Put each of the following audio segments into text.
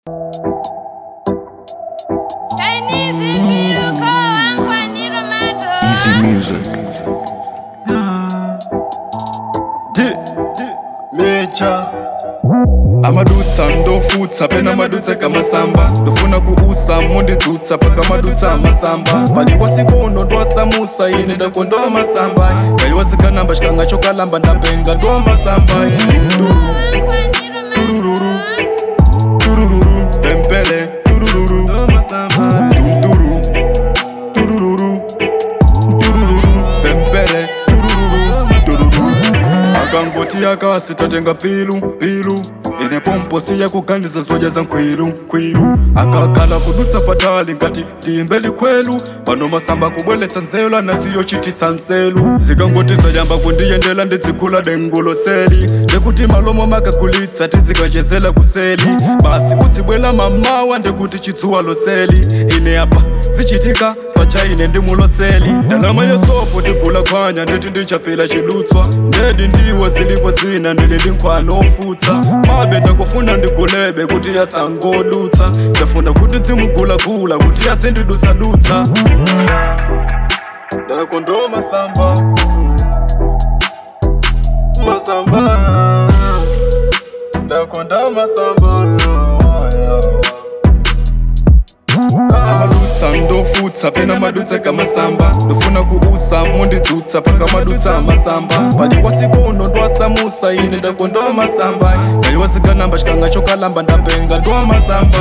Easy music. mecha amadutsa ndofutsa pena madutsa kamasamba ndofuna kuusa munditsutsa paka madutsa amasamba paliwasikono ndwasamusa ine ndakondowa masamba ngaiwasikanamba xikanga xo kalamba ndapenga ndowa masamba turururu turururu pempele turururu ndowa masamba tunturu turururu turururu pempele turururu turururu akangoti akasi tatenga pilu pilu ine pomposi yakugandiza zoja za nkwilu nkwilu akakala kudutsa patali ngati tiimbeli kwelu pano masamba kubweletsa nzelu anasiyo chititsa nselu zikangoti zayamba kundiyendela ndidzigula dengulo seli ndekuti malomo makakulitsa tizikachezela kuseli basi udzibwela mamawa ndekuti chidzuwa loseli ine apa zichitika pacha ine ndimuloseli ndalama yasopo ndigula khwanya nditi ndichapela chidutswa ndedi ndiwo zilipo zina ndilili nkhwana ofutsa mabe ndakufuna ndigulebe kuti yasangodutsa ndafuna kuti dzimugulagula kuti yadzindidutsadutsa ndakondoma masamba masamba ndakonda masamba amadutsa ndofutsa pena madutsa kamasamba ndofuna kuusa mundidzutsa paka madutsa amasamba paliwasikono ndwasamusa ine ndakondowa masamba ngaiwasikanamba xikanga xo kalamba ndapenga ndowa masamba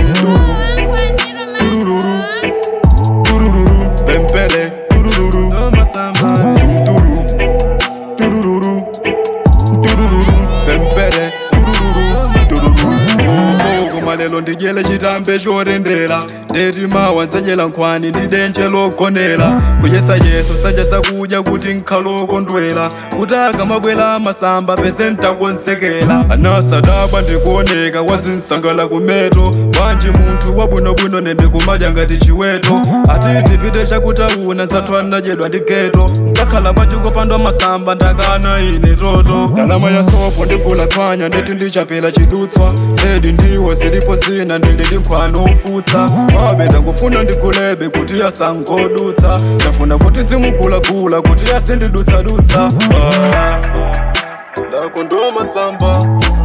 turururu turururu pempele turururu ndowa masamba tunturu turururu turururu pempele turururu turururu koma lelo ndidyele chitambe chorendera ndeti mawa ndzachela nkhwani ndi denje logonera kuyesa yeso sanja sakudya kuti nkhalokondwera kuti akamabwera masamba pese ntakonsekera anasadabwa ndikuoneka wazinsangala kumeto wanji munthu wabwinobwino nende kumadya ngati chiweto ati tipite chakutauna zathu anadyedwa ndi geto nkakhala pachikopandwa masamba ndakana ine toto ndalama ya sopo ndigula khwanya ndeti ndichapela chidutswa ndedi ndiwo zilipo zina ndilili nkhwano ofutsa mabe ndangufuna ndigulebe kuti yasangodutsa ndafuna kuti dzimugulagula kuti yadzindidutsadutsa Ah, ndakondowa masamba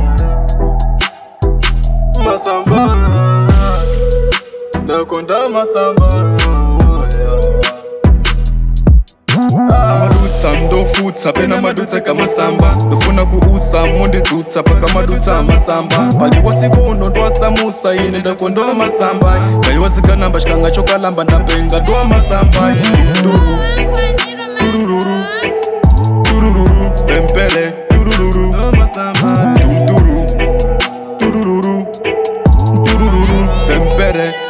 masamba ndakonda masamba amadutsa ndofutsa pena madutsa kamasamba ndofuna kuusa mundidzutsa paka madutsa amasamba paliwasikono ndwasamusa ine ndakondowa masamba ngaiwasikanamba xikanga xo kalamba ndapenga ndowa masamba Tururu, turururu turururu pempele turururu ndowa masamba tunturu turururu turururu pempele